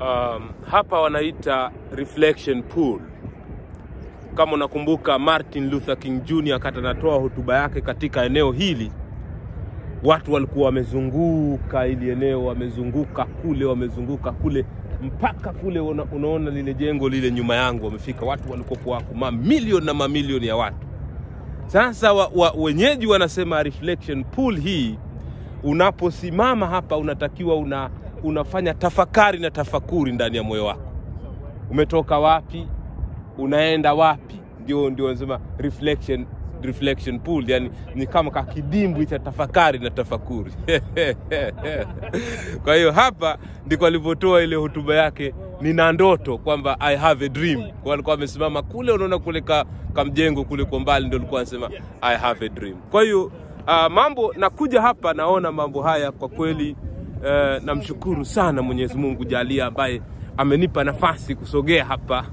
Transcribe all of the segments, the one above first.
um, hapa wanaita reflection pool. Kama unakumbuka Martin Luther King Jr. wakati anatoa hotuba yake katika eneo hili, watu walikuwa wamezunguka ili eneo, wamezunguka kule, wamezunguka kule mpaka kule una, unaona lile jengo lile nyuma yangu, wamefika watu walikuwa wako mamilioni na mamilioni ya watu. Sasa wa, wa, wenyeji wanasema reflection pool hii, unaposimama hapa unatakiwa una, unafanya tafakari na tafakuri ndani ya moyo wako. Umetoka wapi? Unaenda wapi? Ndio ndio wanasema reflection reflection pool, yani ni kama kakidimbwi cha tafakari na tafakuri. Kwa hiyo hapa ndiko alivyotoa ile hotuba yake, nina ndoto kwamba I have a dream. Kwa alikuwa amesimama kule, unaona kule ka, kamjengo kule kwa mbali, ndio alikuwa anasema I have a dream. Kwa hiyo uh, mambo nakuja hapa naona mambo haya kwa kweli uh, namshukuru sana Mwenyezi Mungu jalia ambaye amenipa nafasi kusogea hapa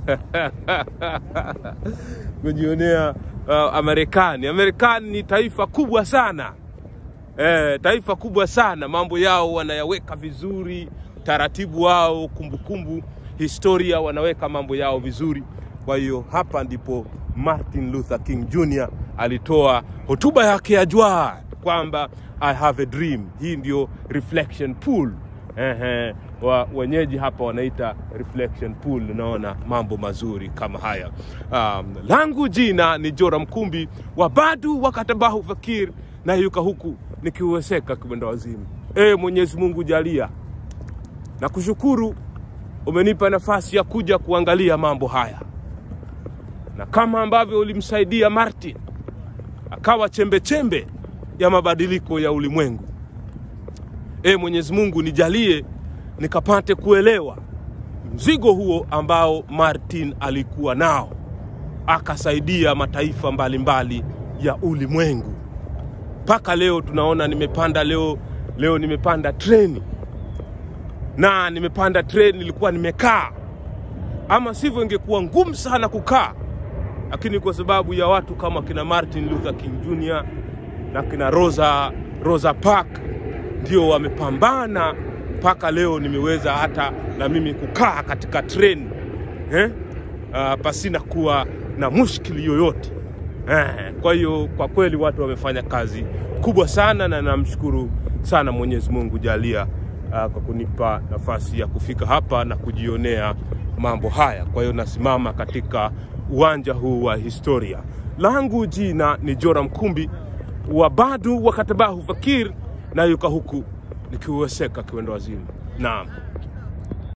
kujionea uh, Amerikani. Amerikani ni taifa kubwa sana eh, taifa kubwa sana. Mambo yao wanayaweka vizuri, taratibu wao, kumbukumbu, historia, wanaweka mambo yao vizuri. Kwa hiyo hapa ndipo Martin Luther King Jr. alitoa hotuba yake ya jua kwamba I have a dream. Hii ndio reflection pool. Ehe, wa, wenyeji hapa wanaita reflection pool. Unaona mambo mazuri kama haya. Um, langu jina ni Jora Mkumbi wa Badu wakatabahu fakir na yuka huku nikiuweseka kibenda wazimu. E Mwenyezi Mungu jalia na kushukuru umenipa nafasi ya kuja kuangalia mambo haya, na kama ambavyo ulimsaidia Martin akawa chembe chembe ya mabadiliko ya ulimwengu. E Mwenyezi Mungu nijalie nikapate kuelewa mzigo huo ambao Martin alikuwa nao, akasaidia mataifa mbalimbali mbali ya ulimwengu. Mpaka leo tunaona nimepanda leo, leo nimepanda treni na nimepanda treni, nilikuwa nimekaa, ama sivyo ingekuwa ngumu sana kukaa, lakini kwa sababu ya watu kama kina Martin Luther King Jr. na kina Rosa, Rosa Parks ndio wamepambana mpaka leo nimeweza hata na mimi kukaa katika treni eh? Uh, pasina kuwa na mushkili yoyote eh. Kwa hiyo kwa kweli watu wamefanya kazi kubwa sana, na namshukuru sana Mwenyezi Mungu jalia uh, kwa kunipa nafasi ya kufika hapa na kujionea mambo haya. Kwa hiyo nasimama katika uwanja huu wa historia. Langu jina ni Jora Mkumbi wa Badu wakatabahu fakir na yuka huku nikiuweseka kiwendo wazimu. Naam.